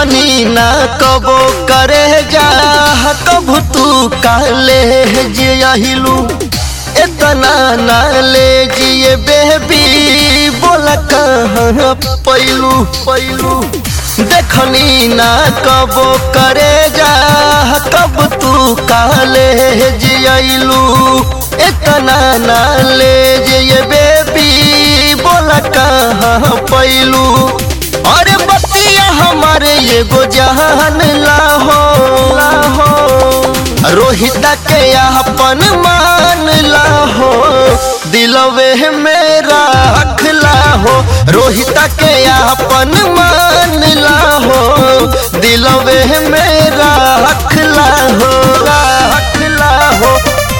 देखनी ना कबो करे जा कबू तू काले जियहिलू इतना ना ले जिए बेबी बोला कहाँ पैलू पैलू देखनी ना कबो करे जा कब तू काले जियलू इतना ना ले जिए बेबी बोला कहाँ पैलू अरे बतिया हमारे एगो जहान लाहो लाहो रोहिता के अपन मान लाहो दिलवे मेरा रखला हो रोहिता के अपन मान लाहो दिलवे मेरा रखला हो रखला हो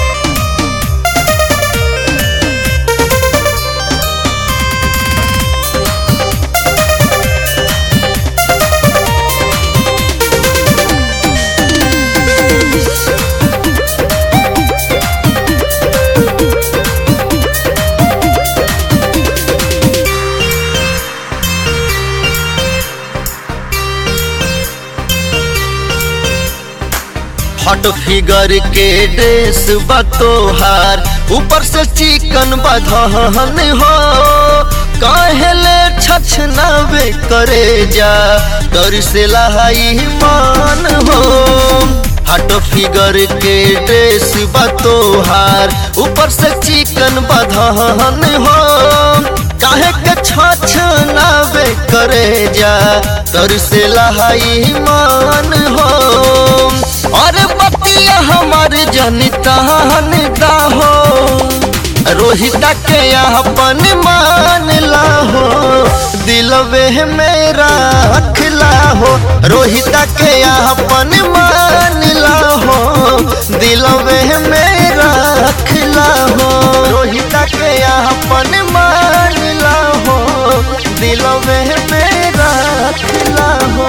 हॉट फिगर के ड्रेस बतोहार ऊपर से चिकन बधन हो कहले छछनावे करे जा डर से लहाई मान हो हट फिगर के ड्रेस बतोहार ऊपर से चिकन बधन हो काहे के छछनावे करे जा डर से लहाई मान हो अरे बतिया हमार जनितान हो रोहिता के अपन मान लाहो दिलवे मेरा अखला हो रोहिता के अपन मान लाहो दिलवे मेरा अखला हो रोहिता के अपन मान लाहो दिलवे मेरा अखला हो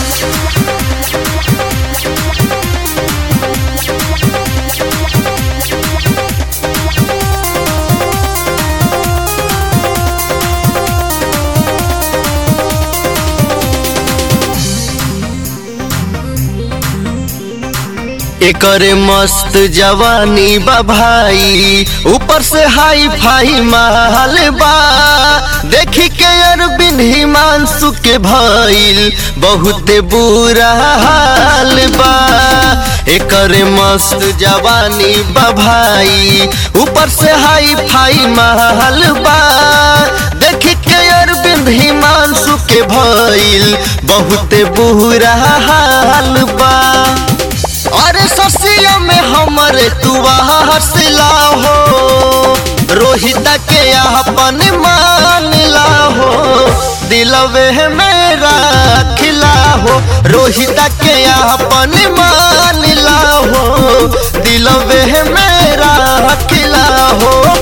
एकरे मस्त जवानी बा भाई ऊपर से हाई फाई माल बा देखी के अरबिन हिमांशु के भइल बहुत बुरा हाल बा एकरे मस्त जवानी बा भाई ऊपर से हाई फाई माल बा देखी के अरविंद हिमांशु के भइल बहुत बुरा हाल बा अरे ससिया में हमरे तू हंसला हो रोहिता के अपन मान हो दिलवे मेरा खिला हो रोहिता के अपन मान हो दिलवे मेरा खिला हो